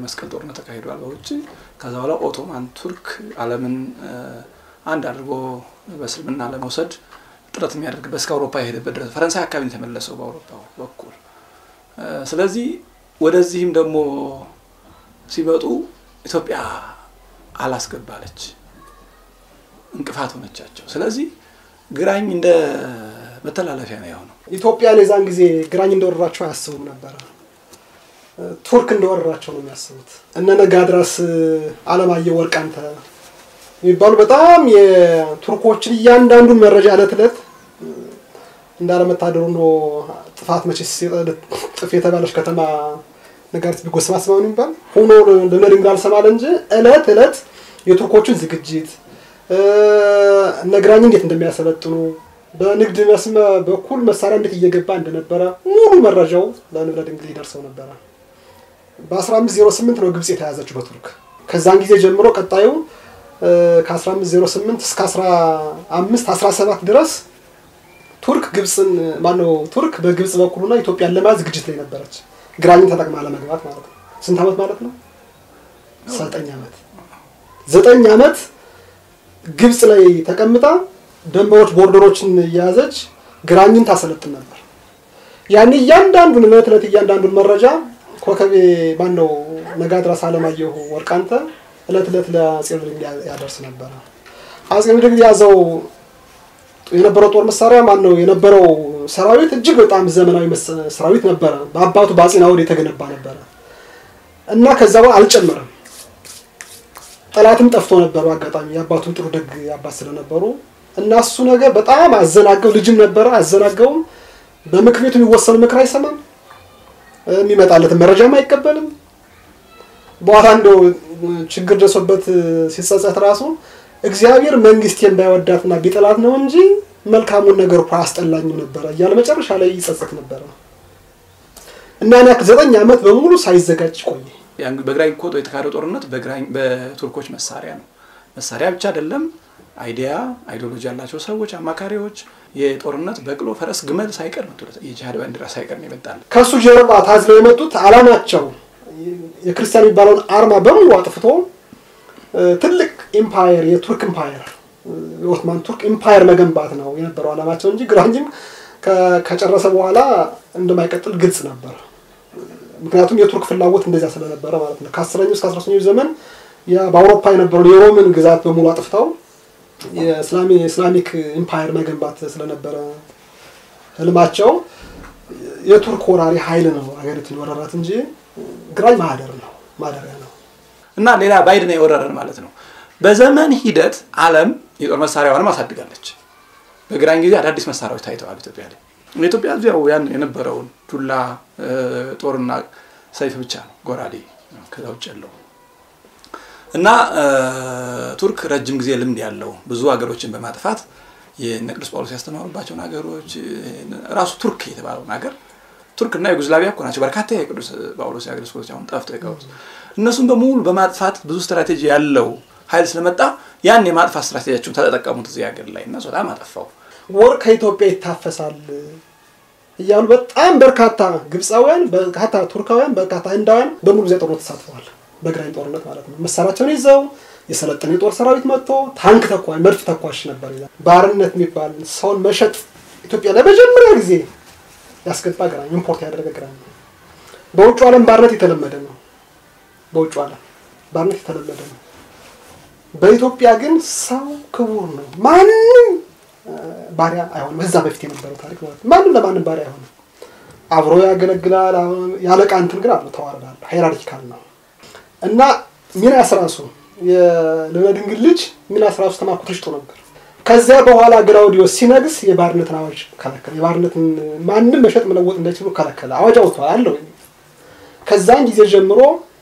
የመስቀል ጦርነት ተካሂዷል በውጭ ከዛ በኋላ ኦቶማን ቱርክ ዓለምን አንድ አድርጎ በእስልምና ለመውሰድ ጥረት የሚያደርግበት እስከ አውሮፓ የሄደበት ድረስ ፈረንሳይ አካባቢ የተመለሰው በአውሮፓ በኩል ስለዚህ ወደዚህም ደግሞ ሲመጡ ኢትዮጵያ አላስገባለች እንቅፋት ሆነቻቸው ስለዚህ ግራኝ እንደ መተላለፊያ ነው የሆነው ኢትዮጵያን የዛን ጊዜ ግራኝ እንደወረራቸው አያስቡም ነበረ ቱርክ እንደወረራቸው ነው የሚያስቡት እነ ነጋድራስ አለማየሁ ወርቃንተ የሚባሉ በጣም የቱርኮችን እያንዳንዱን መረጃ እለት እለት እንዳለመታደሩ ነው ጥፋት መቼ ጥፍ የተባለች ከተማ ነጋሪት ቢጎስም አስማውን የሚባል ሆኖ ልብነ ድንግል አልሰማለ እንጂ እለት እለት የቱርኮችን ዝግጅት እነ ግራኝ እንዴት እንደሚያሰለጥኑ በንግድ መስመ በኩል መሳሪያ እንዴት እየገባ እንደነበረ ሙሉ መረጃው ለንብለ ድንግል ይደርሰው ነበረ። በ1508 ነው ግብጽ የተያዘችው በቱርክ። ከዛን ጊዜ ጀምሮ ቀጣዩ ከ1508 እስከ 15 17 ድረስ ቱርክ ግብፅን ማነው ቱርክ በግብጽ በኩልና ኢትዮጵያን ለመያዝ ዝግጅት ላይ ነበረች። ግራኝን ተጠቅማ ለመግባት ማለት ነው። ስንት ዓመት ማለት ነው? ዘጠኝ ዓመት ዘጠኝ ዓመት ግብጽ ላይ ተቀምጣ ደንበሮች ቦርደሮችን እየያዘች ግራኝን ታሰለጥን ነበር። ያን እያንዳንዱን እለት እለት እያንዳንዱን መረጃ ኮከቤ ማን ነው ነጋድራስ አለማየሁ ወርቃንተ እለት እለት ለአጼ ምኒልክ ያደርስ ነበረ። አጼ ምኒልክ ያዘው የነበረው ጦር መሳሪያ ማን ነው የነበረው ሰራዊት እጅግ በጣም ዘመናዊ ሰራዊት ነበረ። በአባቱ በአጼ ናኦድ የተገነባ ነበረ እና ከዛ በኋላ አልጨመረም። ጠላትም ጠፍቶ ነበሩ። አጋጣሚ የአባቱን ጥሩ ደግ አባት ስለነበሩ እና እሱ ነገር በጣም አዘናገው። ልጅም ነበረ አዘናገውም። በምክር ቤቱ የሚወሰኑ ምክር አይሰማም። የሚመጣለትን መረጃም አይቀበልም። በኋላ እንደው ችግር ደርሶበት ሲጸጸት ራሱ እግዚአብሔር መንግስቴን ባይወዳትና ቢጠላት ነው እንጂ መልካሙን ነገር እኮ አያስጠላኝም ነበረ እያለ መጨረሻ ላይ ይጸጸት ነበረ እና ያ ዘጠኝ ዓመት በሙሉ ሳይዘጋጅ ቆየ። በግራኝ እኮ የተካሄደው ጦርነት በቱርኮች መሳሪያ ነው። መሳሪያ ብቻ አይደለም፣ አይዲያ አይዲዮሎጂ ያላቸው ሰዎች፣ አማካሪዎች፣ የጦርነት በቅሎ፣ ፈረስ፣ ግመል ሳይቀር ነው የጂሃድ ባንዲራ ሳይቀር ነው ይመጣል። ከእሱ ጀርባ ታዝለው የመጡት አላማቸው የክርስቲያን የሚባለውን አርማ በሙሉ አጥፍቶ ትልቅ ኢምፓየር የቱርክ ኢምፓየር የኦትማን ቱርክ ኢምፓየር መገንባት ነው የነበረው አላማቸው እንጂ ግራኝም ከጨረሰ በኋላ እንደማይቀጥል ግልጽ ነበር። ምክንያቱም የቱርክ ፍላጎት እንደዚያ ስለነበረ ማለት ነው። ከአስረኛው እስከ አስራ ሶስተኛው ዘመን በአውሮፓ የነበረውን የሮምን ግዛት በሙሉ አጥፍተው የእስላሚክ ኢምፓየር መገንባት ስለነበረ ህልማቸው የቱርክ ወራሪ ኃይል ነው ሀገሪቱን የወረራት እንጂ ግራኝ ማህደር ነው ማደሪያ ነው። እና ሌላ ባይድ ነው የወረረን ማለት ነው። በዘመን ሂደት ዓለም የጦር መሳሪያዋንም አሳድጋለች። በግራኝ ጊዜ አዳዲስ መሳሪያዎች ታይተዋል ኢትዮጵያ ላይ። ኢትዮጵያ ያው ያን የነበረውን ዱላ ጦርና ሰይፍ ብቻ ነው ጎራዴ፣ ከዛ ውጭ ያለው እና ቱርክ ረጅም ጊዜ ልምድ ያለው ብዙ ሀገሮችን በማጥፋት የእነ ቅዱስ ጳውሎስ ያስተማሩባቸውን ሀገሮች ራሱ ቱርክ የተባለውን ሀገር ቱርክ እና ዩጎዝላቪያ እኮ ናቸው በርካታ የቅዱስ ጳውሎስ የሀገር ስፖርቶች አሁን ጠፍተው የቀሩት። እነሱም በሙሉ በማጥፋት ብዙ ስትራቴጂ ያለው ኃይል ስለመጣ ያን የማጥፋት ስትራቴጂያቸውን ተጠቀሙት እዚህ ሀገር ላይ እና በጣም አጠፋው። ወርቅ ከኢትዮጵያ ይታፈሳል እያሉ በጣም በርካታ ግብፃውያን፣ በርካታ ቱርካውያን፣ በርካታ ህንዳውያን በሙሉ ጊዜ ጦርነት ተሳትፈዋል። በግራኝ ጦርነት ማለት ነው። መሳሪያቸውን ይዘው የሰለጠነ የጦር ሰራዊት መጥቶ ታንክ ተኳሽ፣ መድፍ ተኳሽ ነበር። ባርነት የሚባል ሰውን መሸጥ ኢትዮጵያ ለመጀመሪያ ጊዜ ያስገባ ግራኝ ኢምፖርት ያደረገ ግራኝ ነው። በውጭ ዓለም ባርነት የተለመደ ነው። በውጭ ዓለም ባርነት የተለመደ ነው። በኢትዮጵያ ግን ሰው ክቡር ነው። ማንም ባሪያ አይሆንም። እዛ በፊት የነበረው ታሪክ ማለት ነው። ማንም ለማንም ባሪያ አይሆንም። አብሮ ያገለግላል። ያለቃ እንትን ግን አለ ተዋረዳለ ሃይራርኪካል ነው እና ሚናስ ራሱ የልብነ ድንግል ልጅ ሚናስ ራሱ ተማርኮ ተሽጦ ነበር። ከዚያ በኋላ ግላውዲዮስ ሲነግስ የባርነትን አዋጅ ከለከለ። የባርነትን ማንም መሸጥ መለወጥ እንዳይችሉ ከለከለ። አዋጅ አውጥቷል አለው። ከዛን ጊዜ ጀምሮ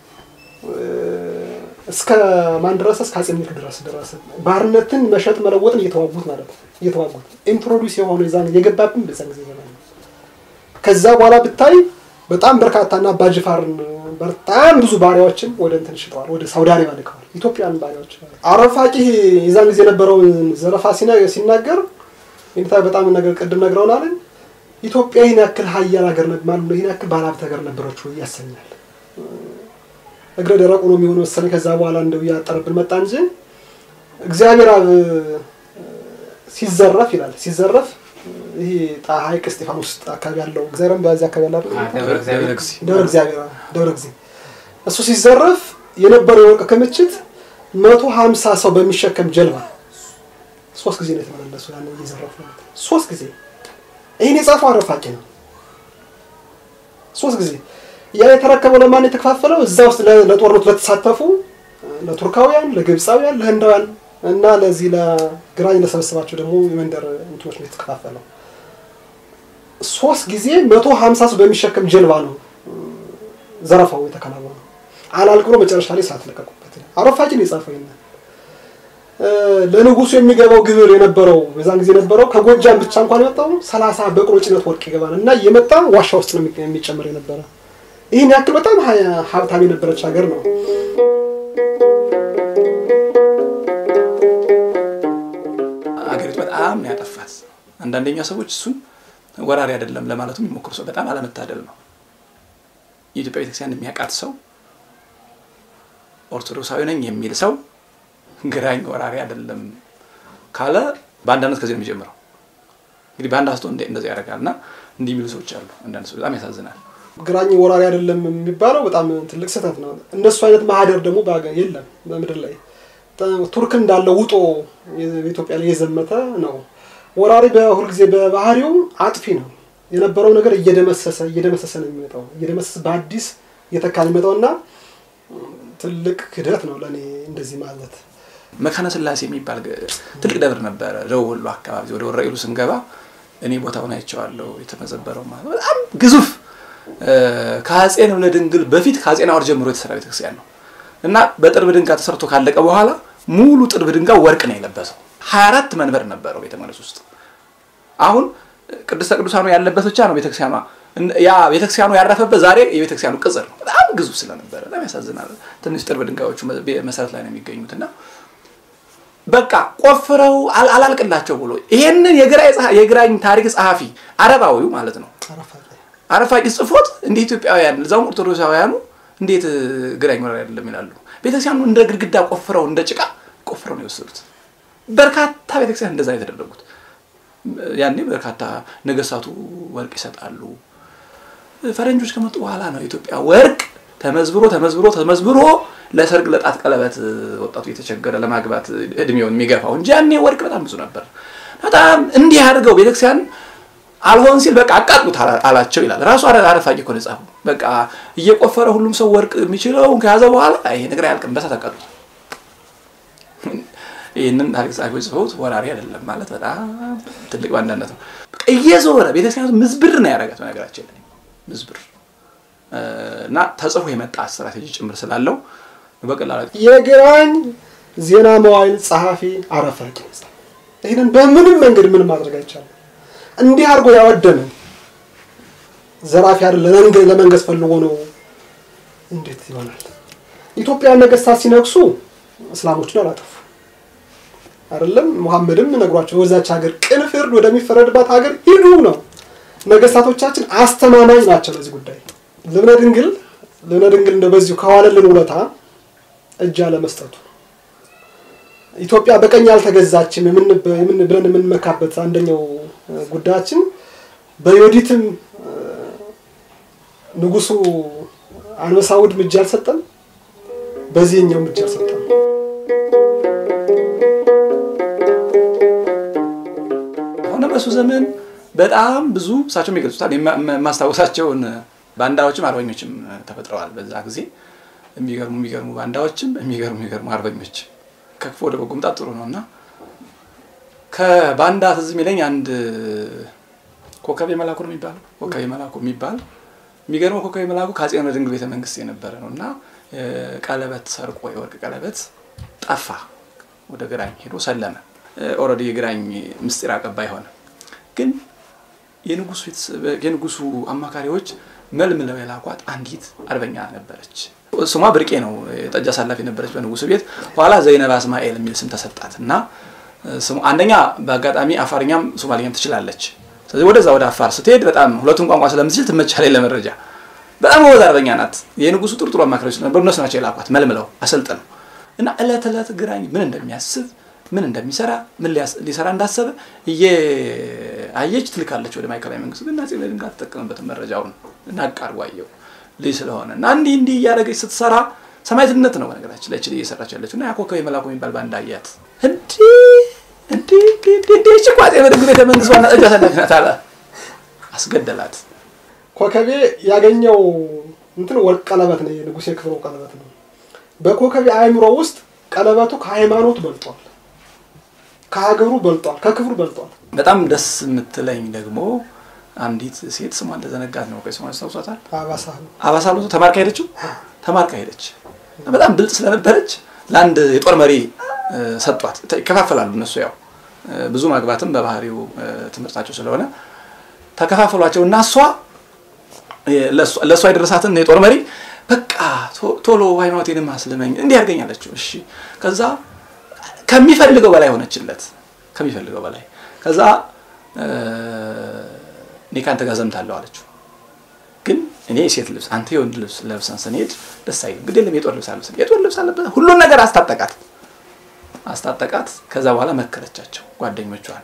እስከ ማን ድረስ እስከ አጼ ምኒልክ ድረስ ደረሰ። ባርነትን መሸጥ መለወጥን እየተዋጉት ማለት ነው። እየተዋጉት ኢንትሮዲውስ የሆነ የዛን የገባብን በዛን ጊዜ ዘመን ነው። ከዛ በኋላ ብታይ በጣም በርካታና አባጅፋርን በጣም ብዙ ባሪያዎችን ወደ እንትን ሽጠዋል። ወደ ሳውዲ አረቢያ ልከዋል። ኢትዮጵያን ባሪያዎች አረፋቂ የዛን ጊዜ የነበረውን ዘረፋ ሲናገር ይንታ በጣም ነገር ቅድም ነግረውናል። ኢትዮጵያ ይህን ያክል ሀያል ሀገር ማለት ነው፣ ይህን ያክል ባለሀብት ሀገር ነበረች ወይ ያሰኛል። እግረ ደረቁ ነው የሚሆን መሰለኝ። ከዛ በኋላ እንደው እያጠረብን መጣ እንጂ እግዚአብሔር አብ ሲዘረፍ ይላል ሲዘረፍ ይሄ ሐይቅ እስጢፋኖስ አካባቢ ያለው እግዚአብሔርም በዚህ አካባቢ ያለው ደብረ እግዚአብሔር ደብረ እግዚአብሔር ደብረ ጊዜ እሱ ሲዘረፍ የነበረው የወርቅ ክምችት መቶ ሀምሳ ሰው በሚሸከም ጀልባ ሶስት ጊዜ ነው የተመለሱ። ያን እየዘረፉ ማለት ነው። ሶስት ጊዜ ይህን የጻፈው አረፋቂ ነው። ሶስት ጊዜ ያ የተረከበው ለማን የተከፋፈለው? እዛ ውስጥ ለጦርነቱ ለተሳተፉ ለቱርካውያን፣ ለግብፃውያን፣ ለህንዳውያን እና ለዚህ ለግራኝ ለሰበሰባቸው ደግሞ የመንደር እንትኖች ነው የተከፋፈለው። ሶስት ጊዜ መቶ ሀምሳ ሰው በሚሸከም ጀልባ ነው ዘረፋው የተከናወነው። አላልቅ ብሎ መጨረሻ ላይ ሰዓት ለቀቁበት። አረፋቂ ነው የጻፈው ይናል ለንጉሱ የሚገባው ግብር የነበረው በዛን ጊዜ የነበረው ከጎጃም ብቻ እንኳን የመጣው ሰላሳ በቅሎ ጭነት ወርቅ ይገባል እና እየመጣ ዋሻ ውስጥ ነው የሚጨምር የነበረ። ይህን ያክል በጣም ሀብታም የነበረች ሀገር ነው። አገሪቱ በጣም ነው ያጠፋት። አንዳንደኛ ሰዎች እሱን ወራሪ አይደለም ለማለቱ የሚሞክሩ ሰው በጣም አለመታደል ነው። የኢትዮጵያ ቤተክርስቲያን የሚያውቃት ሰው ኦርቶዶክሳዊ ነኝ የሚል ሰው ግራኝ ወራሪ አይደለም ካለ በአንዳነት ከዚህ ነው የሚጀምረው። እንግዲህ በአንድ አስቶ እንደዚህ ያደርጋል እና እንዲህ የሚሉ ሰዎች አሉ። አንዳንድ ሰው በጣም ያሳዝናል። ግራኝ ወራሪ አይደለም የሚባለው በጣም ትልቅ ስህተት ነው። እነሱ አይነት ማህደር ደግሞ የለም በምድር ላይ። ቱርክ እንዳለ ውጦ በኢትዮጵያ ላይ የዘመተ ነው። ወራሪ በሁልጊዜ በባህሪው አጥፊ ነው። የነበረው ነገር እየደመሰሰ እየደመሰሰ ነው የሚመጣው እየደመሰሰ በአዲስ እየተካ ነው የሚመጣው እና ትልቅ ክህደት ነው ለእኔ እንደዚህ ማለት። መካነ ስላሴ የሚባል ትልቅ ደብር ነበረ ደቡብ ወሎ አካባቢ። ወደ ወረኢሉ ስንገባ እኔ ቦታውን አይቼዋለሁ። የተመዘበረው ማለት በጣም ግዙፍ ከአፄ ንብለ ድንግል በፊት ከአፄ ናዖር ጀምሮ የተሰራ ቤተክርስቲያን ነው እና በጥርብ ድንጋይ ተሰርቶ ካለቀ በኋላ ሙሉ ጥርብ ድንጋይ ወርቅ ነው የለበሰው። ሀያ አራት መንበር ነበረው ቤተ መቅደስ ውስጥ። አሁን ቅድስተ ቅዱሳኑ ያለበት ብቻ ነው ቤተክርስቲያኗ። ያ ቤተክርስቲያኑ ያረፈበት ዛሬ የቤተክርስቲያኑ ቅጽር ነው። በጣም ግዙፍ ስለነበረ በጣም ያሳዝናል። ትንሽ ጥርብ ድንጋዮቹ መሰረት ላይ ነው የሚገኙት እና በቃ ቆፍረው አላልቅላቸው ብሎ ይሄንን የግራኝ ታሪክ ጸሐፊ አረባዊው ማለት ነው አረፋቂ ጽፎት እንደ ኢትዮጵያውያን እዛውም ኦርቶዶክሳውያኑ እንዴት ግራኝ ወራሪ አይደለም ይላሉ። ቤተክርስቲያኑ እንደ ግድግዳ ቆፍረው እንደ ጭቃ ቆፍረው ነው የወሰዱት። በርካታ ቤተክርስቲያን እንደዛ የተደረጉት። ያኔ በርካታ ነገስታቱ ወርቅ ይሰጣሉ። ፈረንጆች ከመጡ በኋላ ነው ኢትዮጵያ ወርቅ ተመዝብሮ ተመዝብሮ ተመዝብሮ ለሰርግ ለጣት ቀለበት ወጣቱ የተቸገረ ለማግባት እድሜውን የሚገፋው እንጂ ያኔ ወርቅ በጣም ብዙ ነበር። በጣም እንዲህ አድርገው ቤተክርስቲያን አልሆን ሲል በቃ አቃጥሉት አላቸው ይላል ራሱ አረፋቂ እኮ ነው የጻፈው። በቃ እየቆፈረ ሁሉም ሰው ወርቅ የሚችለውን ከያዘ በኋላ ይሄ ነገር አያልቅም፣ በሳት አቃጥሉት። ይህንን ታሪክ ጸሐፊዎች ጽፈውት ወራሪ አይደለም ማለት በጣም ትልቅ ባንዳነት ነው። እየዞረ ቤተክርስቲያኑ ምዝብር ነው ያደረጋት በነገራችን ላይ ምዝብር እና ተጽፎ የመጣ ስትራቴጂ ጭምር ስላለው በቀላሉ የግራኝ ዜና መዋዕል ጸሐፊ አረፋቂ ይህንን በምንም መንገድ ምን ማድረግ አይቻልም። እንዲህ አድርጎ ያወደመን ዘራፊ አይደል ለመንገስ ፈልጎ ነው። እንዴት ይሆናል? ኢትዮጵያ ነገስታት ሲነግሱ እስላሞችን አላጠፉ አይደለም። ሙሐመድም ነግሯቸው ወዛች ሀገር ቅን ፍርድ ወደሚፈረድባት ሀገር ሂዱ ነው። ነገስታቶቻችን አስተማማኝ ናቸው ለዚህ ጉዳይ። ልብነ ድንግል ልብነ ድንግል እንደ በዚሁ ከዋለልን ውለታ እጅ አለመስጠቱ ኢትዮጵያ በቀኝ አልተገዛችም ብለን የምንመካበት አንደኛው ጉዳያችን በዮዲትም ንጉሱ አንበሳውድም እጅ አልሰጠም፣ በዚህኛውም እጅ አልሰጠም። ሆነ በሱ ዘመን በጣም ብዙ እሳቸውም ይገልጹታል። የማስታወሳቸውን ባንዳዎችም አርበኞችም ተፈጥረዋል በዛ ጊዜ የሚገርሙ የሚገርሙ ባንዳዎችም የሚገርሙ የሚገርሙ አርበኞች ከክፉ ወደ በጎ መምጣት ጥሩ ነው እና ከባንዳ ትዝ የሚለኝ አንድ ኮከቤ መላኩ ነው የሚባለው ኮከቤ መላኩ የሚባል የሚገርመው ኮከቤ መላኩ ከአፄ ንብለ ድንግል ቤተ መንግስት የነበረ ነው እና ቀለበት ሰርቆ የወርቅ ቀለበት ጠፋ። ወደ ግራኝ ሄዶ ሰለመ። ኦልሬዲ የግራኝ ምስጢር አቀባይ ሆነ። ግን የንጉሱ አማካሪዎች መልምለው የላኳት አንዲት አርበኛ ነበረች። ስሟ ብርቄ ነው። ጠጅ አሳላፊ ነበረች በንጉሱ ቤት። ኋላ ዘይነብ አስማኤል የሚል ስም ተሰጣት እና ስሙ አንደኛ በአጋጣሚ አፋርኛም ሶማሊኛም ትችላለች። ስለዚህ ወደዛ ወደ አፋር ስትሄድ በጣም ሁለቱም ቋንቋ ስለምትችል ትመቻለች ለመረጃ በጣም ጎበዝ አርበኛ ናት። የንጉሱ ጥሩ ጥሩ አማካሪዎች ነበሩ። እነሱ ናቸው የላኳት መልምለው አሰልጥነው እና እለት እለት ግራኝ ምን እንደሚያስብ ምን እንደሚሰራ ምን ሊሰራ እንዳሰበ እየአየች ትልካለች ወደ ማዕከላዊ መንግስቱ። ግን አፄ ምኒልክ አትጠቀምበትም መረጃውን ናቅ አድርጎ አየው ልጅ ስለሆነ እና እንዲህ እንዲህ እያደረገች ስትሰራ ሰማዕትነት ነው በነገራችን ላይ ችል እየሰራች ያለችው እና ያኮከብ የመላኩ የሚባል ባንድ አያት። እንዲህ እንዲህ እንዲህ እንዲህ እች እኮ አፄ ምኒልክ ቤተ መንግስት ዋና ጠጅ አሳላፊ ናት አለ። አስገደላት። ኮከቤ ያገኘው እንትን ወርቅ ቀለበት ነው፣ የንጉሴ ክብሮ ቀለበት ነው። በኮከቤ አእምሮ ውስጥ ቀለበቱ ከሃይማኖት በልጧል፣ ከሀገሩ በልጧል፣ ከክብሩ በልጧል። በጣም ደስ የምትለኝ ደግሞ አንዲት ሴት ስሟ እንደዘነጋት ነው። ቆይ ስሟን ያስታውሷታል? አባሳሉ አባሳሉ ተማርካ ሄደችው። ተማርካ ሄደች። በጣም ብልጥ ስለነበረች ለአንድ የጦር መሪ ሰጧት። ይከፋፈላሉ እነሱ ያው ብዙ ማግባትም በባህሪው ትምህርታቸው ስለሆነ ተከፋፈሏቸው እና እሷ ለእሷ የደረሳትን የጦር መሪ በቃ ቶሎ ሃይማኖቴንም አስልመኝ እንዲህ ያርገኛለችው። እሺ ከዛ ከሚፈልገው በላይ ሆነችለት፣ ከሚፈልገው በላይ ከዛ እኔ ከአንተ ጋር ዘምታለሁ አለችው። ግን እኔ የሴት ልብስ አንተ የወንድ ልብስ ለብሰን ስንሄድ ደስ አይልም። ግድ የለም የጦር ልብስ አለብሰን የጦር ልብስ አለበት ሁሉን ነገር አስታጠቃት አስታጠቃት። ከዛ በኋላ መከረቻቸው ጓደኞቿን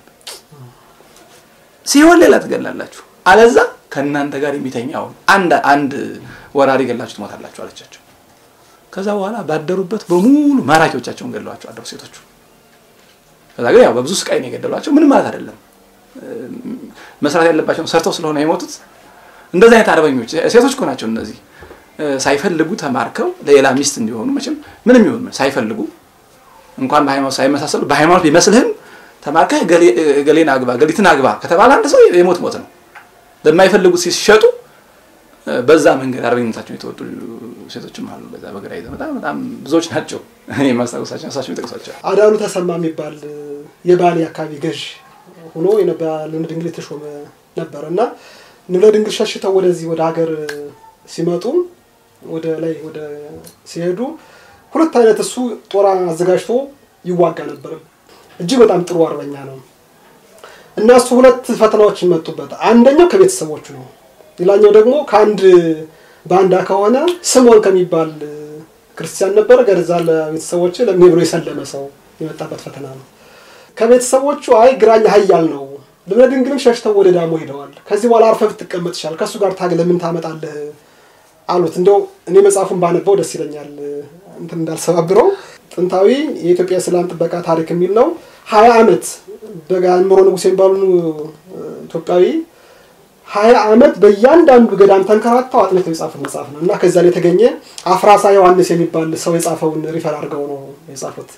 ሲሆን ሌላ ትገላላችሁ፣ አለዛ ከእናንተ ጋር የሚተኛውን አንድ አንድ ወራሪ ገላችሁ ትሞታላችሁ አለቻቸው። ከዛ በኋላ ባደሩበት በሙሉ ማራኪዎቻቸውን ገለዋቸው አደሩ ሴቶቹ። ከዛ ግን ያው በብዙ ስቃይ ነው የገደሏቸው። ምንም ማለት አይደለም። መስራት ያለባቸውን ሰርተው ስለሆነ የሞቱት እንደዚህ አይነት አርበኞች ሴቶች እኮ ናቸው እነዚህ ሳይፈልጉ ተማርከው ለሌላ ሚስት እንዲሆኑ መቼም ምንም ይሁን ሳይፈልጉ እንኳን በሃይማኖት ሳይመሳሰሉ በሃይማኖት ቢመስልህም ተማርከህ ገሌን አግባ ገሊትን አግባ ከተባለ አንድ ሰው የሞት ሞት ነው። ለማይፈልጉት ሲሸጡ በዛ መንገድ አርበኝነታቸውን የተወጡ ሴቶችም አሉ። በዛ በግራ ይዘው በጣም በጣም ብዙዎች ናቸው። እኔ የማስታወሳቸው እሳቸው ይጠቅሷቸው። አዳሉ ተሰማ የሚባል የባሌ አካባቢ ገዥ ሆኖ ንብለ ድንግል የተሾመ ነበር እና ንብለ ድንግል ሸሽተው ወደዚህ ወደ ሀገር ሲመጡ ወደ ላይ ወደ ሲሄዱ ሁለት አይነት እሱ ጦር አዘጋጅቶ ይዋጋ ነበር። እጅግ በጣም ጥሩ አርበኛ ነው እና እሱ ሁለት ፈተናዎች ይመጡበት። አንደኛው ከቤተሰቦቹ ነው። ሌላኛው ደግሞ ከአንድ ባንዳ ከሆነ ስሞን ከሚባል ክርስቲያን ነበረ ገዛ ለቤተሰቦች ለምን ብሎ የሰለመ ሰው የመጣበት ፈተና ነው። ከቤተሰቦቹ አይ ግራኝ ሀያል ነው ልብነ ድንግልም ሸሽተው ወደ ዳሞ ሄደዋል። ከዚህ በኋላ አርፈህ ብትቀመጥ ይሻል፣ ከእሱ ጋር ታግለህ ምን ታመጣለህ አሉት። እንደው እኔ መጽሐፉን ባነበው ደስ ይለኛል እንትን እንዳልሰባብረው። ጥንታዊ የኢትዮጵያ የሰላም ጥበቃ ታሪክ የሚል ነው። ሀያ ዓመት በጋምሮ ንጉሥ የሚባሉ ኢትዮጵያዊ ሀያ ዓመት በእያንዳንዱ ገዳም ተንከራተው አጥንተው የጻፉት መጽሐፍ ነው እና ከዚያ ላይ የተገኘ አፍራሳ ዮሐንስ የሚባል ሰው የጻፈውን ሪፈር አድርገው ነው የጻፉት።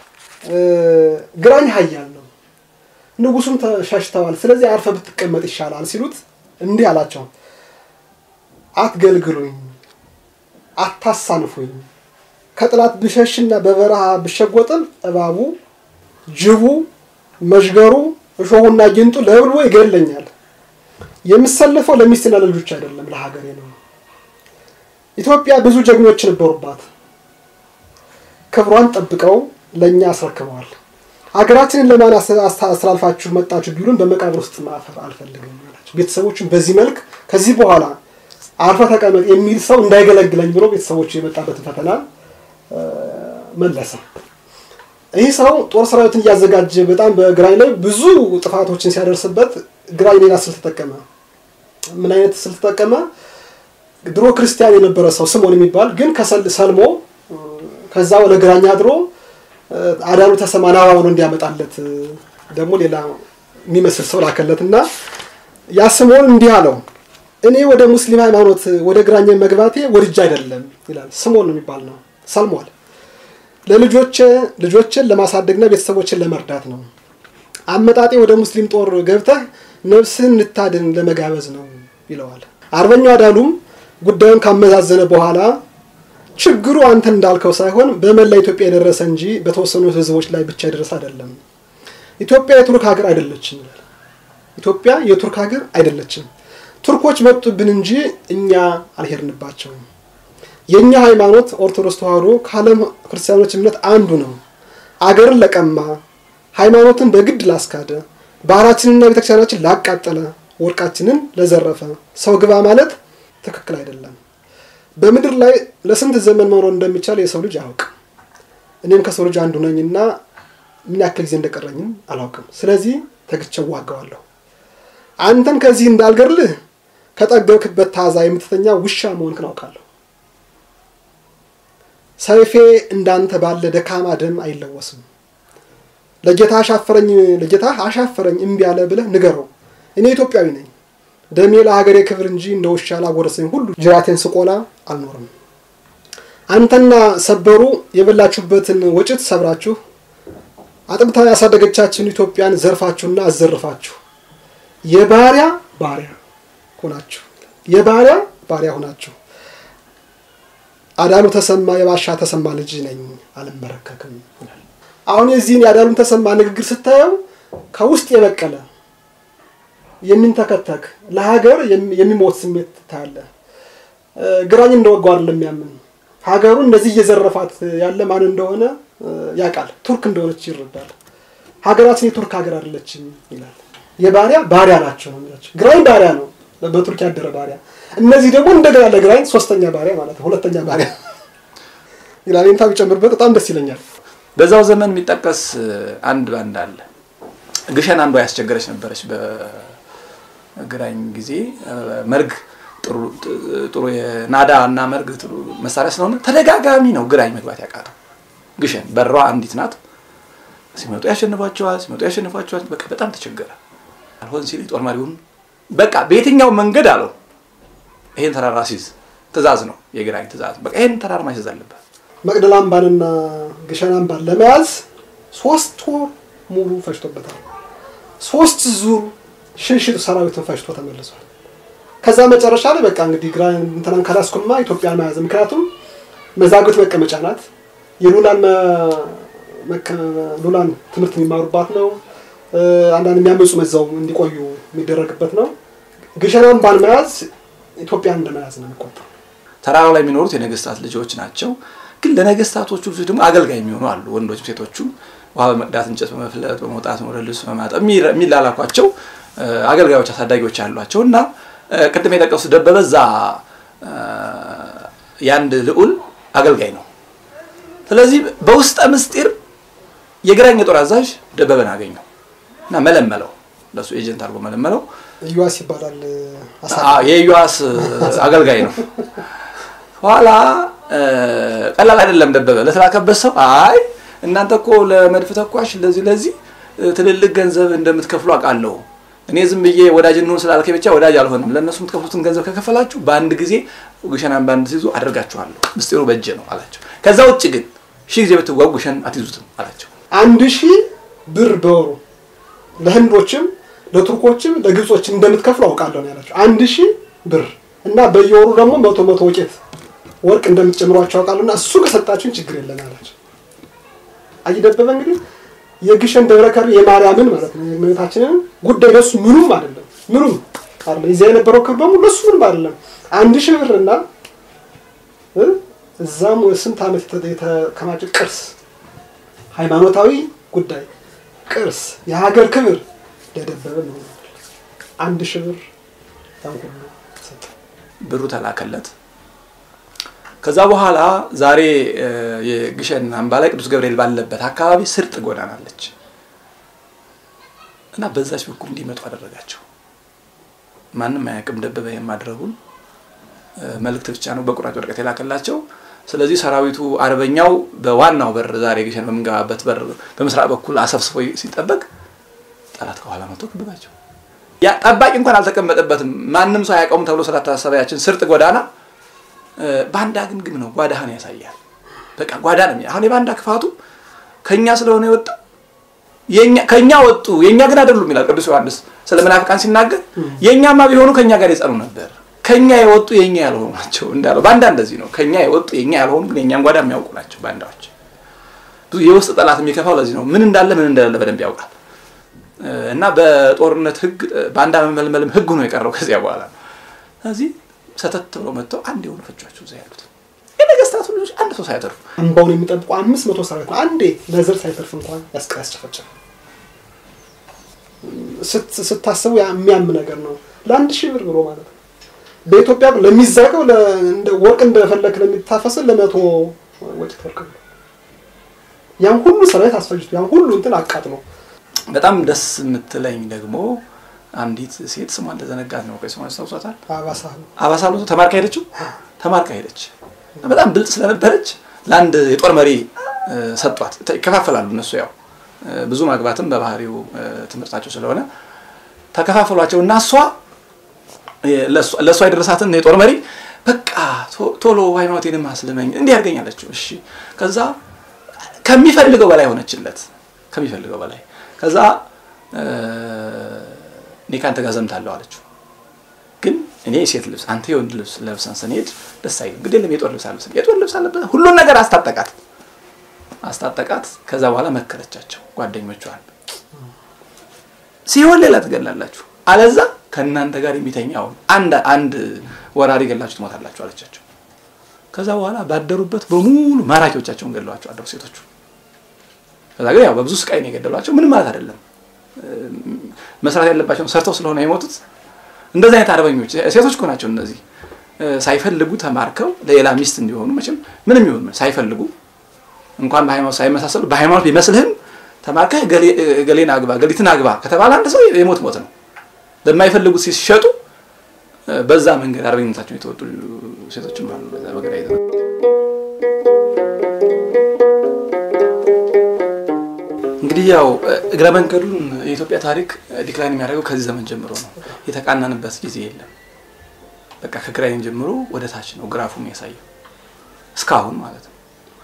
ግራኝ ሀያል ነው፣ ንጉሱም ተሸሽተዋል። ስለዚህ አርፈ ብትቀመጥ ይሻላል ሲሉት እንዲህ አላቸው፣ አትገልግሉኝ፣ አታሳንፉኝ። ከጥላት ብሸሽና በበረሃ ብሸጎጥም እባቡ፣ ጅቡ፣ መዥገሩ፣ እሾሁና ጊንጡ ለብልቦ ይገለኛል። የምሰልፈው ለሚስትና ለልጆች አይደለም ለሀገሬ ነው። ኢትዮጵያ ብዙ ጀግኖች ነበሩባት። ክብሯን ጠብቀው ለእኛ አስረክበዋል። ሀገራችንን ለማን አስተላልፋችሁ መጣችሁ ቢሉን በመቃብር ውስጥ ማፈር አልፈልግም አላቸው። ቤተሰቦቹን በዚህ መልክ ከዚህ በኋላ አርፈ ተቀመጥ የሚል ሰው እንዳይገለግለኝ ብሎ ቤተሰቦቹ የመጣበትን ፈተና መለሰ። ይህ ሰው ጦር ሰራዊትን እያዘጋጀ በጣም በግራኝ ላይ ብዙ ጥፋቶችን ሲያደርስበት ግራኝ ሌላ ስልት ተጠቀመ። ምን አይነት ስልት ተጠቀመ? ድሮ ክርስቲያን የነበረ ሰው ስሞን የሚባል ግን ሰልሞ ከዛ ወደ ግራኝ አድሮ አዳሉ ተሰማ ናባ ብሎ እንዲያመጣለት ደግሞ ሌላ የሚመስል ሰው ላከለት እና ያ ስሞን እንዲህ አለው፣ እኔ ወደ ሙስሊም ሃይማኖት ወደ ግራኝ መግባቴ ወድጄ አይደለም ይላል። ስሞን የሚባል ነው። ሰልሟል። ለልጆቼ ልጆችን ለማሳደግና ቤተሰቦችን ለመርዳት ነው። አመጣጤ ወደ ሙስሊም ጦር ገብተህ ነፍስህን እንድታድን ለመጋበዝ ነው ይለዋል። አርበኛው አዳሉም ጉዳዩን ካመዛዘነ በኋላ ችግሩ አንተ እንዳልከው ሳይሆን በመላ ኢትዮጵያ የደረሰ እንጂ በተወሰኑ ህዝቦች ላይ ብቻ የደረሰ አይደለም። ኢትዮጵያ የቱርክ ሀገር አይደለችም ይላል። ኢትዮጵያ የቱርክ ሀገር አይደለችም። ቱርኮች መጡብን እንጂ እኛ አልሄድንባቸውም። የእኛ ሃይማኖት ኦርቶዶክስ ተዋህዶ ከዓለም ክርስቲያኖች እምነት አንዱ ነው። አገርን ለቀማ፣ ሃይማኖትን በግድ ላስካደ፣ ባህላችንና ቤተክርስቲያናችን ላቃጠለ፣ ወርቃችንን ለዘረፈ ሰው ግባ ማለት ትክክል አይደለም። በምድር ላይ ለስንት ዘመን መኖር እንደሚቻል የሰው ልጅ አያውቅም። እኔም ከሰው ልጅ አንዱ ነኝና ምን ያክል ጊዜ እንደቀረኝም አላውቅም። ስለዚህ ተግቼ ዋጋዋለሁ። አንተን ከዚህ እንዳልገድልህ ከጠገብክበት ታዛ የምትተኛ ውሻ መሆንክን አውቃለሁ። ሰይፌ እንዳንተ ባለ ደካማ ደም አይለወስም። ለጌታ አሻፈረኝ ለጌታ አሻፈረኝ እምቢ አለ ብለህ ንገረው። እኔ ኢትዮጵያዊ ነኝ። ደሜ ለሀገሬ ክብር እንጂ እንደ ውሻ ላጎረሰኝ ሁሉ ጅራቴን ስቆላ አልኖርም። አንተና ሰበሩ የበላችሁበትን ወጭት ሰብራችሁ አጥብታ ያሳደገቻችን ኢትዮጵያን ዘርፋችሁና አዘርፋችሁ የባሪያ ባሪያ ሆናችሁ የባሪያ ባሪያ ሆናችሁ አዳሉ ተሰማ የባሻ ተሰማ ልጅ ነኝ አልመረከክም ይላል። አሁን የዚህን የአዳሉን ተሰማ ንግግር ስታየው ከውስጥ የበቀለ የሚንተከተክ ለሀገር የሚሞት ስሜት ታያለህ። ግራኝ እንደወጋው አይደለም የሚያምን ሀገሩ እንደዚህ እየዘረፋት ያለ ማን እንደሆነ ያውቃል። ቱርክ እንደሆነች ይረዳል። ሀገራችን የቱርክ ሀገር አይደለችም ይላል። የባሪያ ባሪያ ናቸው ነው የሚላቸው። ግራኝ ባሪያ ነው፣ በቱርክ ያደረ ባሪያ። እነዚህ ደግሞ እንደገና ለግራኝ ሶስተኛ ባሪያ ማለት ነው፣ ሁለተኛ ባሪያ ይላል። ይንታ ቢጨምርበት በጣም ደስ ይለኛል። በዛው ዘመን የሚጠቀስ አንድ ባንድ አለ። ግሸን አንዷ ያስቸገረች ነበረች። በግራኝ ጊዜ መርግ ጥሩ የናዳ እና መርግ ጥሩ መሳሪያ ስለሆነ ተደጋጋሚ ነው ግራኝ መግባት ያቃተው። ግሸን በሯ አንዲት ናት። ሲመጡ ያሸንፏቸዋል፣ ሲመጡ ያሸንፏቸዋል። በቃ በጣም ተቸገረ። አልሆን ሲል ጦር መሪውን በቃ በየትኛው መንገድ አለው ይሄን ተራራ ሲይዝ ትእዛዝ ነው የግራኝ ትእዛዝ። በቃ ይሄን ተራራ ማስያዝ አለበት። መቅደላ አምባንና ግሸን አምባን ለመያዝ ሶስት ወር ሙሉ ፈጅቶበታል። ሶስት ዙር ሽንሽጥ ሰራዊትን ፈጅቶ ተመልሷል። ከዛ መጨረሻ ላይ በቃ እንግዲህ ግራ እንትናን ካላስኩማ ኢትዮጵያን መያዝ ምክንያቱም መዛግብት መቀመጫ ናት። የሉላን ሉላን ትምህርት የሚማሩባት ነው። አንዳንድ የሚያመፁ መዛው እንዲቆዩ የሚደረግበት ነው። ግሸን አምባን መያዝ ኢትዮጵያን እንደመያዝ ነው የሚቆጠረው። ተራራው ላይ የሚኖሩት የነገስታት ልጆች ናቸው። ግን ለነገስታቶቹ ልጆች ደግሞ አገልጋይ የሚሆኑ አሉ። ወንዶችም ሴቶቹም ውሃ በመቅዳት እንጨት በመፍለጥ በመውጣት ወደ ልብስ በማጠብ የሚላላኳቸው አገልጋዮች አሳዳጊዎች አሏቸው እና ቅድም የጠቀሱት ደበበ እዛ የአንድ ልዑል አገልጋይ ነው። ስለዚህ በውስጠ ምስጢር የግራኝ የጦር አዛዥ ደበበን አገኘው እና መለመለው፣ ለሱ ኤጀንት አድርጎ መለመለው። ኢዩዋስ ይባላል። የኢዩዋስ አገልጋይ ነው። ኋላ ቀላል አይደለም ደበበ ለተላከበት ሰው አይ እናንተ እኮ ለመድፍ ተኳሽ ለዚህ ለዚህ ትልልቅ ገንዘብ እንደምትከፍሉ አውቃለሁ እኔ ዝም ብዬ ወዳጅ እንሆን ስላልከኝ ብቻ ወዳጅ አልሆንም። ለእነሱ የምትከፍሉትን ገንዘብ ከከፈላችሁ በአንድ ጊዜ ግሸን አምባን ሲይዙ አደርጋችኋለሁ። ምስጢሩ በእጄ ነው አላቸው። ከዛ ውጭ ግን ሺህ ጊዜ ብትዋጉ ግሸን አትይዙትም አላቸው። አንድ ሺህ ብር በወሩ ለህንዶችም ለቱርኮችም ለግብጾችም እንደምትከፍሉ አውቃለሁ ነው ያላቸው። አንድ ሺህ ብር እና በየወሩ ደግሞ መቶ መቶ ወቄት ወርቅ እንደምትጨምሯቸው አውቃለሁ እና እሱ ከሰጣችሁን ችግር የለም አላቸው። አይደበበ እንግዲህ የግሸን ደብረ ከርቤ የማርያምን ማለት ነው የእመቤታችንን ጉዳይ ለሱ ምኑም አይደለም፣ ምኑም አይደለም። እዚያ የነበረው ክብር በሙሉ ለሱ ምንም አይደለም። አንድ ሺህ ብርና እዛም ስንት ዓመት የተከማቸ ቅርስ፣ ሃይማኖታዊ ጉዳይ፣ ቅርስ፣ የሀገር ክብር ለደበበ ነው። አንድ ሺህ ብር ያን ሁሉ ሰጠ። ብሩ ተላከለት። ከዛ በኋላ ዛሬ የግሸን አምባ ላይ ቅዱስ ገብርኤል ባለበት አካባቢ ስርጥ ጎዳና አለች እና በዛች በኩል እንዲመጡ አደረጋቸው። ማንም አያውቅም ደበበ የማድረጉን መልእክት ብቻ ነው በቁራጭ ወረቀት የላከላቸው። ስለዚህ ሰራዊቱ አርበኛው በዋናው በር ዛሬ ግሸን በምንገባበት በር በምስራቅ በኩል አሰብስቦ ሲጠበቅ ጠላት ከኋላ መጥቶ ከበባቸው። ያ ጠባቂ እንኳን አልተቀመጠበትም። ማንም ሰው አያውቀውም ተብሎ ስላታሰበ ያችን ስርጥ ጎዳና ባንዳ ግምግም ነው። ጓዳህን ያሳያል። በቃ ጓዳ ነው። አሁን የባንዳ ክፋቱ ከኛ ስለሆነ የወጣው ከኛ ወጡ የኛ ግን አይደሉም ይላል ቅዱስ ዮሐንስ ስለ መናፍቃን ሲናገር፣ የኛማ ቢሆኑ ከኛ ጋር የጸኑ ነበር። ከኛ የወጡ የኛ ያልሆኑ ናቸው እንዳለው ባንዳ እንደዚህ ነው። ከኛ የወጡ የኛ ያልሆኑ ግን የኛን ጓዳ የሚያውቁ ናቸው ባንዳዎች። ብዙ የውስጥ ጠላት የሚከፋው ለዚህ ነው። ምን እንዳለ ምን እንደሌለ በደንብ ያውቃል። እና በጦርነት ህግ ባንዳ መመልመልም ህግ ነው የቀረው ከዚያ በኋላ ነው። ስለዚህ ሰተት ብለው መጥተው አንድ የሆኑ ፈጇቸው እዛ ያሉት የነገስታቱ ልጆች አንድ ሰው ሳይተርፉ አምባውን የሚጠብቁ አምስት መቶ ሰራዊት ነው። አንዴ ለዘር ሳይተርፍ እንኳን ያስጨፈጨፈ ስታስቡ የሚያም ነገር ነው። ለአንድ ሺህ ብር ብሎ ማለት ነው። በኢትዮጵያ ለሚዛቀው ወርቅ እንደፈለክ ለሚታፈስን ለመቶ ወጭት ወርቅ ነው። ያን ሁሉ ሰራዊት አስፈጅቶ ያን ሁሉ እንትን አቃጥሎ በጣም ደስ የምትለኝ ደግሞ አንዲት ሴት ስሟ እንደዘነጋት ነው። ቆይ ስሟን አስታውሷታል? አባሳ አባሳ ሎቶ ተማርካ ሄደችው። ተማርካ ሄደች። በጣም ብልጥ ስለነበረች ለአንድ የጦር መሪ ሰጧት። ይከፋፈላሉ እነሱ ያው ብዙ ማግባትም በባህሪው ትምህርታቸው ስለሆነ ተከፋፈሏቸው እና እሷ ለእሷ የደረሳትን የጦር መሪ በቃ ቶሎ ሃይማኖቴንም አስልመኝ እንዲህ ያድርገኛለችው። እሺ ከዛ ከሚፈልገው በላይ ሆነችለት፣ ከሚፈልገው በላይ ከዛ እኔ ከአንተ ጋር ዘምታለሁ አለችው። ግን እኔ የሴት ልብስ አንተ የወንድ ልብስ ለብሰን ስንሄድ ደስ አይልም። ግድ የለም የጦር ልብስ አለብሰን የጦር ልብስ አለበት ሁሉን ነገር አስታጠቃት አስታጠቃት። ከዛ በኋላ መከረቻቸው ጓደኞቿን ሲሆን ሌላ ትገላላችሁ፣ አለዛ ከእናንተ ጋር የሚተኛውን አንድ አንድ ወራሪ ገላችሁ ትሞታላችሁ አለቻቸው። ከዛ በኋላ ባደሩበት በሙሉ ማራኪዎቻቸውን ገለዋቸው አደሩ ሴቶቹ። ከዛ ግን ያው በብዙ ስቃይ ነው የገደሏቸው። ምንም ማለት አይደለም። መስራት ያለባቸውን ሰርተው ስለሆነ የሞቱት እንደዚህ አይነት አርበኞች ሴቶች እኮ ናቸው እነዚህ። ሳይፈልጉ ተማርከው ለሌላ ሚስት እንዲሆኑ መቼም ምንም ይሁን ሳይፈልጉ እንኳን በሃይማኖት ሳይመሳሰሉ በሃይማኖት ቢመስልህም ተማርከህ ገሌን አግባ ገሊትን አግባ ከተባለ አንድ ሰው የሞት ሞት ነው። ለማይፈልጉት ሲሸጡ በዛ መንገድ አርበኝነታቸውን የተወጡ ሴቶችም አሉ። በዛ በገዳ እንግዲህ ያው እግረ መንገዱን የኢትዮጵያ ታሪክ ዲክላይን የሚያደርገው ከዚህ ዘመን ጀምሮ ነው። የተቃናንበት ጊዜ የለም። በቃ ከግራይን ጀምሮ ወደ ታች ነው ግራፉ የሚያሳየው እስካሁን ማለት ነው።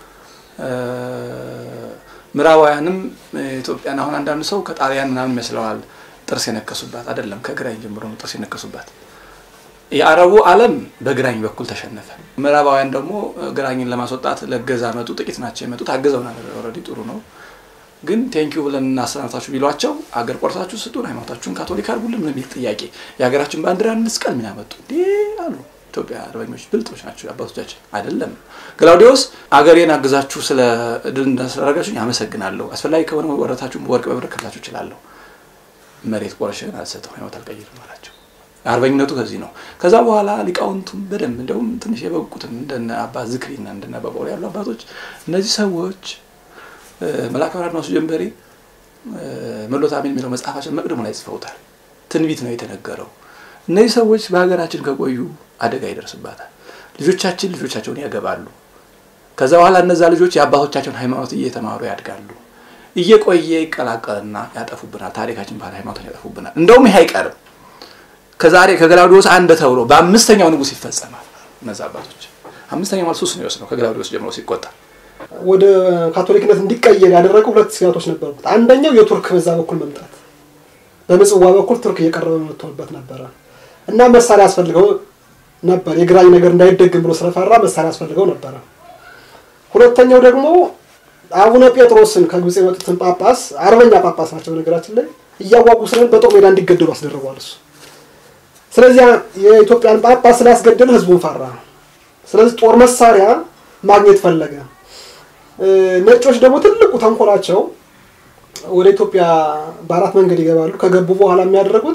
ምዕራባውያንም ኢትዮጵያን አሁን አንዳንዱ ሰው ከጣሊያን ምናምን ይመስለዋል ጥርስ የነከሱባት አይደለም። ከግራኝ ጀምሮ ነው ጥርስ የነከሱባት። የአረቡ ዓለም በግራኝ በኩል ተሸነፈ። ምዕራባውያን ደግሞ ግራኝን ለማስወጣት ለገዛ መጡ። ጥቂት ናቸው የመጡት። አግዘውናል። ኦልሬዲ ጥሩ ነው። ግን ቴንኪዩ ብለን እናሰናብታችሁ ቢሏቸው አገር ቆርሳችሁ ስጡን፣ ሃይማኖታችሁን ካቶሊክ አድርጉልን የሚል ጥያቄ የሀገራችን ባንዲራ እንስቀል ምን ያመጡ እንዴ አሉ። ኢትዮጵያ አርበኞች ብልጦች ናቸው አባቶቻችን። አይደለም ግላውዲዮስ አገሬን አግዛችሁ ስለ ድል እንዳስደረጋችሁኝ አመሰግናለሁ። አስፈላጊ ከሆነ ወረታችሁን በወርቅ በብር ከፍላችሁ እችላለሁ። መሬት ቆርሼን አልሰጠው ሃይማኖት አልቀይርም አላቸው። አርበኝነቱ ከዚህ ነው። ከዛ በኋላ ሊቃውንቱም በደንብ እንደውም ትንሽ የበቁትም እንደነ አባ ዝክሪና እንደነ አባ ጳውሊ ያሉ አባቶች እነዚህ ሰዎች መልአከ ብርሃን አድማሱ ጀንበሬ መሎት አሜን የሚለው መጽሐፋችን መቅደሙ ላይ ጽፈውታል። ትንቢት ነው የተነገረው። እነዚህ ሰዎች በሀገራችን ከቆዩ አደጋ ይደርስባታል። ልጆቻችን ልጆቻቸውን ያገባሉ። ከዛ በኋላ እነዛ ልጆች የአባቶቻቸውን ሃይማኖት እየተማሩ ያድጋሉ። እየቆየ ይቀላቀልና ያጠፉብናል። ታሪካችን ባህል ሃይማኖትን ያጠፉብናል። እንደውም ይህ አይቀርም። ከዛሬ ከገላውዲዮስ አንድ ተብሎ በአምስተኛው ንጉሥ ይፈጸማል። እነዛ አባቶች አምስተኛው ማለት ሶስት ነው የወሰነው ከገላውዲዮስ ጀምሮ ሲቆጠር ወደ ካቶሊክነት እንዲቀየር ያደረገው ሁለት ስጋቶች ነበሩት። አንደኛው የቱርክ በዛ በኩል መምጣት፣ በምጽዋ በኩል ቱርክ እየቀረበ መጥቶበት ነበረ እና መሳሪያ ያስፈልገው ነበር። የግራኝ ነገር እንዳይደግም ብሎ ስለፈራ መሳሪያ ያስፈልገው ነበረ። ሁለተኛው ደግሞ አቡነ ጴጥሮስን ከግብፅ የመጡትን ጳጳስ አርበኛ ጳጳስ ናቸው ነገራችን ላይ እያዋጉ ስለሆነ በጦር ሜዳ እንዲገደሉ አስደርጓል እሱ። ስለዚህ የኢትዮጵያን ጳጳስ ስላስገደለ ህዝቡን ፈራ። ስለዚህ ጦር መሳሪያ ማግኘት ፈለገ። ነጮች ደግሞ ትልቁ ተንኮላቸው ወደ ኢትዮጵያ በአራት መንገድ ይገባሉ። ከገቡ በኋላ የሚያደርጉት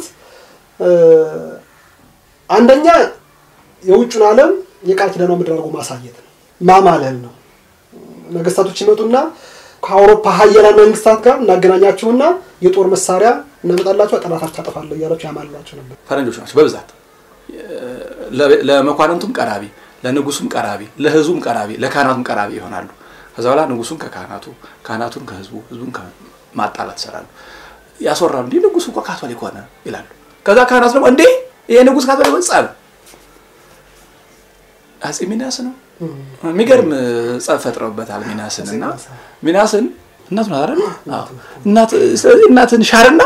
አንደኛ የውጩን ዓለም የቃል ኪዳኗ ምድር አድርጎ ማሳየት ነው፣ ማማለል ነው። ነገስታቶች ይመጡና ከአውሮፓ ሀያላን መንግስታት ጋር እናገናኛችሁና የጦር መሳሪያ እናመጣላችሁ፣ ጠላታችሁ አጠፋለሁ እያላችሁ ያማልሏቸው ነበር። ፈረንጆች ናቸው በብዛት ለመኳንንቱም ቀራቢ፣ ለንጉሱም ቀራቢ፣ ለህዝቡም ቀራቢ፣ ለካህናቱም ቀራቢ ይሆናሉ። ከዛ በኋላ ንጉሱን ከካህናቱ ካህናቱን ከህዝቡ ህዝቡን ማጣላት ይሰራሉ፣ ያስወራሉ። እንዲህ ንጉሱ እኮ ካቶሊክ ሆነ ይላሉ። ከዛ ካህናቱ ደግሞ እንዴ ይሄ ንጉስ ካቶሊክ ሆነ ጸብ አጼ ሚናስ ነው የሚገርም ጸብ ፈጥረውበታል። ሚናስን እና ሚናስን እናቱ ናት አይደል? እናት ስለዚህ እናትን ሻርና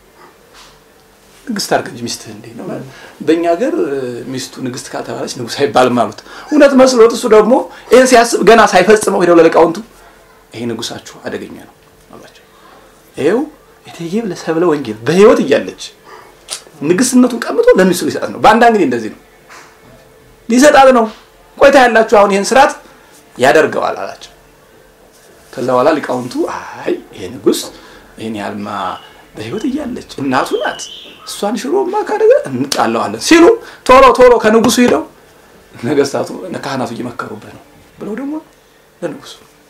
ንግስት አድርግ እንጂ ሚስትህ እንዴ ነው። በእኛ ሀገር ሚስቱ ንግስት ካልተባለች ንጉስ አይባልም አሉት። እውነት መስሎት እሱ ደግሞ ይህን ሲያስብ ገና ሳይፈጽመው ሄደው ለሊቃውንቱ ይሄ ንጉሳችሁ አደገኛ ነው አሏቸው። ይኸው እቴጌ ሰብለ ወንጌል በህይወት እያለች ንግስትነቱን ቀምቶ ለሚስቱ ሊሰጣት ነው። በአንዳንድ ጊዜ እንደዚህ ነው ሊሰጣት ነው። ቆይታ ያላችሁ አሁን ይህን ስርዓት ያደርገዋል አላቸው። ከዛ በኋላ ሊቃውንቱ አይ ይሄ ንጉስ ይህን ያህልማ በህይወት እያለች እናቱ ናት። እሷን ሽሮማ ካደገ እንጣለዋለን ሲሉ ቶሎ ቶሎ ከንጉሱ ሂደው ነገስታቱ ካህናቱ እየመከሩበት ነው ብለው ደግሞ ለንጉሱ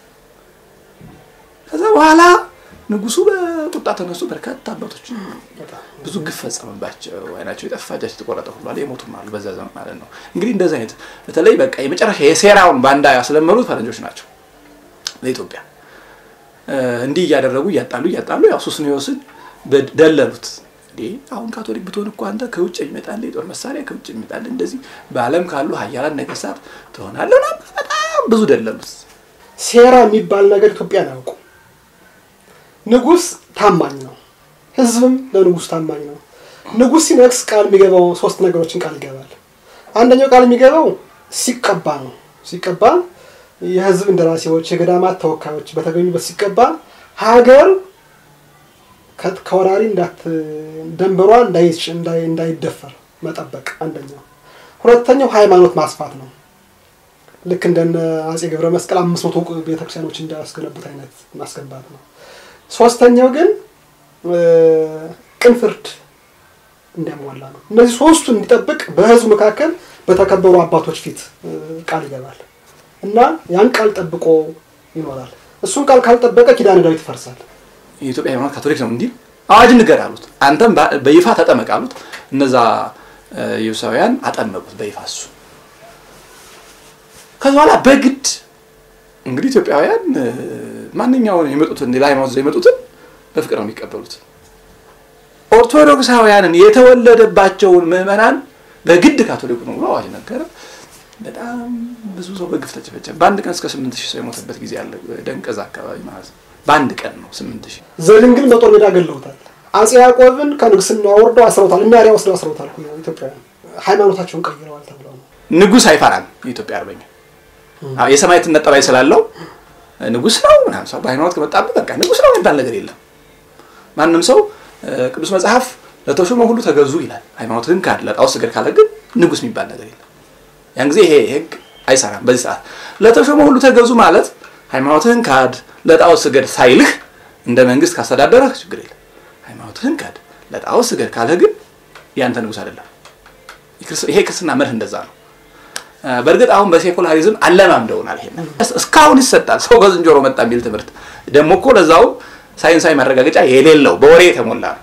ከዛ በኋላ ንጉሱ በቁጣ ተነሱ። በርካታ አባቶች ብዙ ግፍ ፈጸመባቸው። አይናቸው የጠፋ እጃቸው የተቆረጠ ሁሉ አለ፣ የሞቱም አሉ በዛ ዘመን ማለት ነው። እንግዲህ እንደዚህ አይነት በተለይ በቃ የመጨረሻ የሴራውን ባንዳ ያስለመዱት ፈረንጆች ናቸው ለኢትዮጵያ። እንዲህ እያደረጉ እያጣሉ እያጣሉ ያው ሱስንዮስን ደለሉት። እንዴ አሁን ካቶሊክ ብትሆን እኮ አንተ ከውጭ የሚመጣል የጦር መሳሪያ ከውጭ የሚመጣል እንደዚህ በዓለም ካሉ ሀያላን ነገስታት ትሆናለህ። በጣም ብዙ ደለሉት። ሴራ የሚባል ነገር ኢትዮጵያን አያውቁ። ንጉስ ታማኝ ነው፣ ህዝብም ለንጉስ ታማኝ ነው። ንጉስ ሲነግስ ቃል የሚገባው ሶስት ነገሮችን ቃል ይገባል። አንደኛው ቃል የሚገባው ሲቀባ ነው። ሲቀባ የህዝብ እንደራሴዎች፣ የገዳማት ተወካዮች በተገኙበት ሲቀባ ሀገር ከወራሪ ደንበሯ እንዳይደፈር መጠበቅ አንደኛው። ሁለተኛው ሃይማኖት ማስፋት ነው። ልክ እንደነ አጼ ገብረ መስቀል አምስት መቶ ቤተክርስቲያኖች እንዳያስገነቡት አይነት ማስገንባት ነው። ሶስተኛው ግን ቅን ፍርድ እንዲያሟላ ነው። እነዚህ ሶስቱ እንዲጠብቅ በህዝቡ መካከል በተከበሩ አባቶች ፊት ቃል ይገባል እና ያን ቃል ጠብቆ ይኖራል። እሱን ቃል ካልጠበቀ ኪዳነ ዳዊት ይፈርሳል። የኢትዮጵያ ሃይማኖት ካቶሊክ ነው እንዲህ አዋጅ ንገር አሉት። አንተም በይፋ ተጠመቅ አሉት። እነዛ ኢየሱሳውያን አጠመቁት በይፋ እሱ ከዚ በኋላ በግድ እንግዲህ ኢትዮጵያውያን ማንኛውን የመጡትን ሌላ ሃይማኖት ይዘው የመጡትን በፍቅር ነው የሚቀበሉት። ኦርቶዶክሳውያንን የተወለደባቸውን ምዕመናን በግድ ካቶሊኩ ነው ብሎ አዋጅ ነገረ። በጣም ብዙ ሰው በግፍ ተጨፈጨፈ። በአንድ ቀን እስከ ስምንት ሺህ ሰው የሞተበት ጊዜ አለ። ደንቀዝ አካባቢ ማለት ነው። በአንድ ቀን ነው ስምንት ሺህ። ዘድንግል በጦር ሜዳ ገለውታል። አጼ ያዕቆብን ከንግስና ወርደው አስረውታል። የሚያሪያ ወስደው አስረውታል። ኢትዮጵያውያን ሃይማኖታቸውን ቀይረዋል ተብለው ነው። ንጉሥ አይፈራም የኢትዮጵያ አርበኛ የሰማዕትነት ጠባይ ስላለው ንጉሥ ነው ምናምን ሰው በሃይማኖት ከመጣብህ በቃ ንጉሥ ነው የሚባል ነገር የለም። ማንም ሰው ቅዱስ መጽሐፍ ለተሾመ ሁሉ ተገዙ ይላል። ሃይማኖትህን ካድ ለጣዖት ስገድ ካለ ግን ንጉሥ የሚባል ነገር የለም። ያን ጊዜ ይሄ ህግ አይሰራም። በዚህ ሰዓት ለተሾመ ሁሉ ተገዙ ማለት ሃይማኖትህን ካድ ለጣዖት ስገድ ሳይልህ እንደ መንግስት ካስተዳደረህ ችግር የለም። ሃይማኖትህን ካድ ለጣዖት ስገድ ካለ ግን ያንተ ንጉሥ አይደለም። ይሄ ክርስትና መርህ እንደዛ ነው። በእርግጥ አሁን በሴኩላሪዝም አለማምደውናል። ይሄ እስካሁን ይሰጣል። ሰው ከዝንጀሮ መጣ የሚል ትምህርት ደግሞ እኮ ለዛው ሳይንሳዊ ማረጋገጫ የሌለው በወሬ የተሞላ ነው።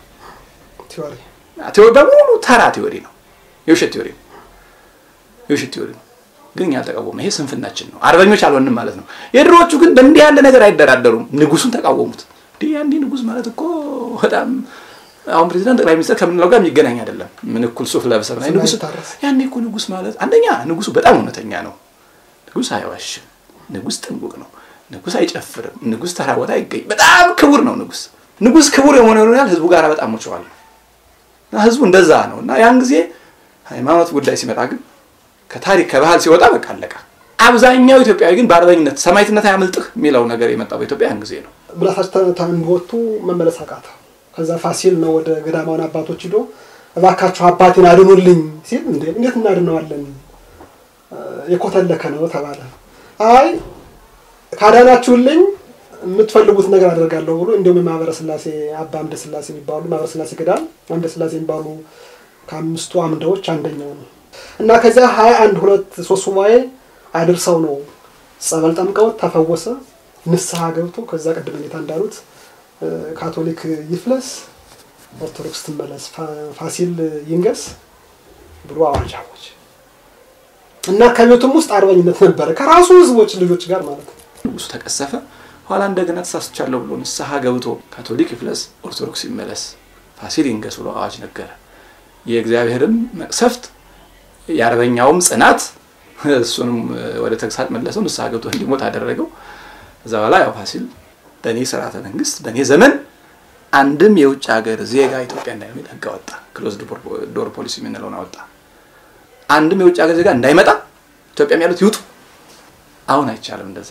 ቴዎሪ በሙሉ ተራ ቴዎሪ ነው፣ የውሸት ቴዎሪ ነው፣ የውሸት ቴዎሪ ነው። ግን እኛ አልተቃወሙ። ይሄ ስንፍናችን ነው። አርበኞች አልሆንም ማለት ነው። የድሮዎቹ ግን በእንዲህ ያለ ነገር አይደራደሩም። ንጉሱን ተቃወሙት። እንዲህ ንጉስ ማለት እኮ በጣም አሁን ፕሬዚዳንት ጠቅላይ ሚኒስትር ከምንለው ጋር የሚገናኝ አይደለም። ምን እኩል ሱፍ ለብሰን ንጉስ ያኔ እኮ ንጉስ ማለት አንደኛ ንጉሱ በጣም እውነተኛ ነው። ንጉስ አይዋሽም። ንጉስ ጥንቁቅ ነው። ንጉስ አይጨፍርም። ንጉስ ተራ ቦታ አይገኝ። በጣም ክቡር ነው ንጉስ። ንጉስ ክቡር የሆነ ያህል ህዝቡ ጋር በጣም ሞቸዋል። ህዝቡ እንደዛ ነው እና ያን ጊዜ ሃይማኖት ጉዳይ ሲመጣ ግን ከታሪክ ከባህል ሲወጣ በቃ አለቃ። አብዛኛው ኢትዮጵያዊ ግን በአርበኝነት ሰማዕትነት አያመልጥህ የሚለው ነገር የመጣው በኢትዮጵያ ያን ጊዜ ነው። ብላታቸው ተንቦቱ መመለስ አቃተው። ከዛ ፋሲል ነው ወደ ገዳማውን አባቶች ሂዶ እባካችሁ አባቴን አድኑልኝ ሲል እንዴት እናድነዋለን የኮተለከ ነው ተባለ። አይ ካዳናችሁልኝ የምትፈልጉት ነገር አደርጋለሁ ብሎ እንዲሁም የማህበረ ስላሴ አባ አምደ ስላሴ የሚባሉ ማህበረ ስላሴ ገዳም አምደ ስላሴ የሚባሉ ከአምስቱ አምደዎች አንደኛው ነው እና ከዚያ ሀያ አንድ ሁለት ሶስት ሱባኤ አድርሰው ነው ጸበል ጠምቀውት ተፈወሰ። ንስሐ ገብቶ ከዛ ቅድም ሁኔታ እንዳሉት ካቶሊክ ይፍለስ፣ ኦርቶዶክስ ትመለስ፣ ፋሲል ይንገስ ብሎ አዋጅ አወጀ እና ከቤቱም ውስጥ አርበኝነት ነበረ ከራሱ ህዝቦች ልጆች ጋር ማለት ነው። ንጉሱ ተቀሰፈ። ኋላ እንደገና ተሳስቻለሁ ብሎ ንስሐ ገብቶ ካቶሊክ ይፍለስ፣ ኦርቶዶክስ ይመለስ፣ ፋሲል ይንገስ ብሎ አዋጅ ነገረ። የእግዚአብሔርም መቅሰፍት የአርበኛውም ጽናት እሱንም ወደ ተግሳጥ መለሰው። ንስሐ ገብቶ እንዲሞት አደረገው። ከዛ በኋላ ያው ፋሲል በእኔ ስርዓተ መንግስት በእኔ ዘመን አንድም የውጭ ሀገር ዜጋ ኢትዮጵያ እንዳይመጣ ህግ አወጣ። ክሎዝድ ዶር ፖሊሲ የምንለውን አወጣ። አንድም የውጭ ሀገር ዜጋ እንዳይመጣ ኢትዮጵያም ያሉት ይውጡ። አሁን አይቻልም እንደዛ።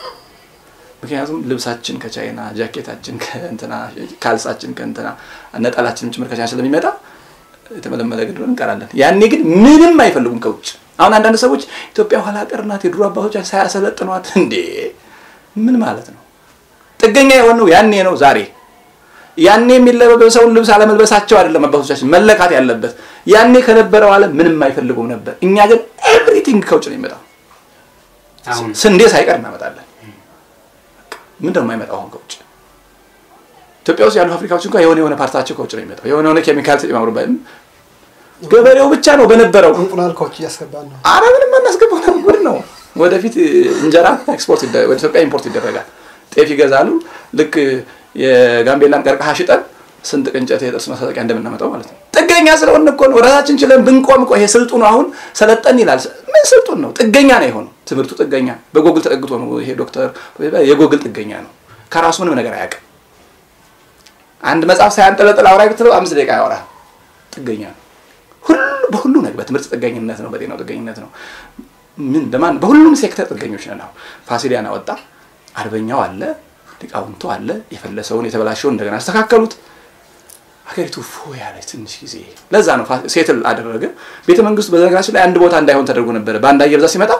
ምክንያቱም ልብሳችን ከቻይና፣ ጃኬታችን ከእንትና፣ ካልሳችን ከእንትና፣ ነጠላችንም ጭምር ከቻይና ስለሚመጣ የተመለመለ ግድ እንቀራለን። ያኔ ግን ምንም አይፈልጉም ከውጭ። አሁን አንዳንድ ሰዎች ኢትዮጵያ ኋላ ቀር ናት፣ የድሮ አባቶች ሳያሰለጥኗት እንዴ! ምን ማለት ነው? ጥገኛ የሆነው ያኔ ነው። ዛሬ ያኔ የሚለበሰውን ልብስ አለመልበሳቸው አይደለም አባቶቻችን መለካት ያለበት። ያኔ ከነበረው ዓለም ምንም አይፈልጉም ነበር። እኛ ግን ኤቭሪቲንግ ከውጭ ነው የሚመጣው። አሁን ስንዴ ሳይቀር እናመጣለን። ምን ደግሞ የማይመጣው አሁን ከውጭ? ኢትዮጵያ ውስጥ ያሉ ፋብሪካዎች እንኳን የሆነ የሆነ ፓርታቸው ከውጭ ነው የሚመጣው። የሆነ የሆነ ኬሚካል ተጨማምሮበት ገበሬው ብቻ ነው በነበረው እንቁላል ከውጭ እያስገባን ነው። አረ ምንም አናስገባው ነው ጉድ ነው። ወደፊት እንጀራ ኤክስፖርት ይደ- ወደ ኢትዮጵያ ኢምፖርት ይደረጋል። ጤፍ ይገዛሉ። ልክ የጋምቤላን ቀርቀሃ ሽጠን ስንት ቅንጨት የጥርስ ማስታጠቂያ እንደምናመጣው ማለት ነው። ጥገኛ ስለሆን እኮ ነው። ራሳችን ችለን ብንቆም እኮ ይሄ ስልጡን አሁን ሰለጠን ይላል። ምን ስልጡን ነው? ጥገኛ ነው የሆነው ትምህርቱ። ጥገኛ በጎግል ተጠግቶ ነው ይሄ ዶክተር የጎግል ጥገኛ ነው። ከራሱ ምንም ነገር አያውቅም። አንድ መጽሐፍ ሳያንጠለጥል አውራ ብትለው አምስት ደቂቃ ያወራ ጥገኛ ነው። ሁሉ በሁሉ ነገር በትምህርት ጥገኝነት ነው፣ በጤናው ጥገኝነት ነው። ምን ለማን በሁሉም ሴክተር ጥገኞች ነን። አሁን ፋሲሊያን አወጣ፣ አርበኛው አለ፣ ሊቃውንቱ አለ። የፈለሰውን የተበላሸውን እንደገና አስተካከሉት። ሀገሪቱ ፎ ያለች ትንሽ ጊዜ ለዛ ነው ፋ- ሴትል አደረገ። ቤተ መንግስቱ በነገራችን ላይ አንድ ቦታ እንዳይሆን ተደርጎ ነበረ። በአንድ አየር ብዛት ሲመጣ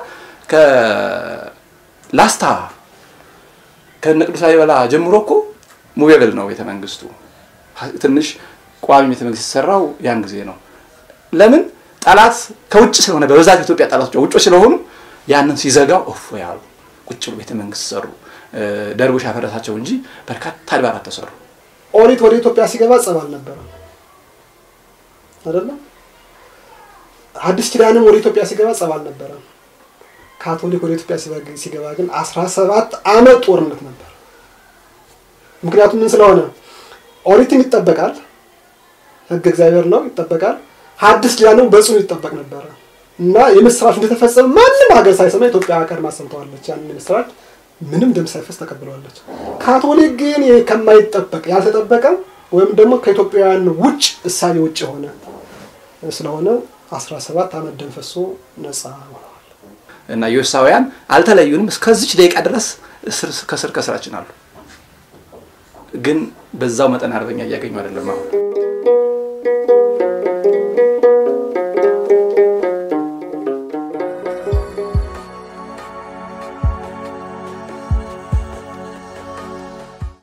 ከላስታ ከነ ቅዱስ ላሊበላ ጀምሮ እኮ ሙቤብል ነው ቤተ መንግስቱ። ትንሽ ቋሚ ቤተ መንግስት የተሰራው ያን ጊዜ ነው። ለምን ጠላት ከውጭ ስለሆነ በብዛት ኢትዮጵያ ጠላቶች ውጮች ስለሆኑ ያንን ሲዘጋው እፎ ያሉ ቁጭ ብሎ ቤተ መንግስት ሰሩ። ደርቡሽ ያፈረሳቸው እንጂ በርካታ አድባራት ተሰሩ። ኦሪት ወደ ኢትዮጵያ ሲገባ ጸብ አልነበረም አይደለም። አዲስ ኪዳንም ወደ ኢትዮጵያ ሲገባ ጸብ አልነበረም። ካቶሊክ ወደ ኢትዮጵያ ሲበግ- ሲገባ ግን አስራ ሰባት አመት ጦርነት ነበር። ምክንያቱም ምን ስለሆነ ኦሪትም ይጠበቃል፣ ህግ እግዚአብሔር ነው ይጠበቃል። ሐዲስ ኪዳንም በጽኑ ይጠበቅ ነበረ እና የምስራች እንደተፈጸመ ማንም ሀገር ሳይሰማ ኢትዮጵያ ቀድማ ሰምተዋለች። ያንን የምስራች ምንም ደም ሳይፈስ ተቀብለዋለች። ካቶሊክ ግን ይሄ ከማይጠበቅ ያልተጠበቀ ወይም ደግሞ ከኢትዮጵያውያን ውጭ እሳቤ ውጭ የሆነ ስለሆነ 17 ዓመት ደም ፈሶ ነፃ ሆነዋል። እና ዮሳውያን አልተለዩንም። እስከዚች ደቂቃ ድረስ እስር- ከስር ከስራችን አሉ። ግን በዛው መጠን አርበኛ እያገኙ አይደለም አሁን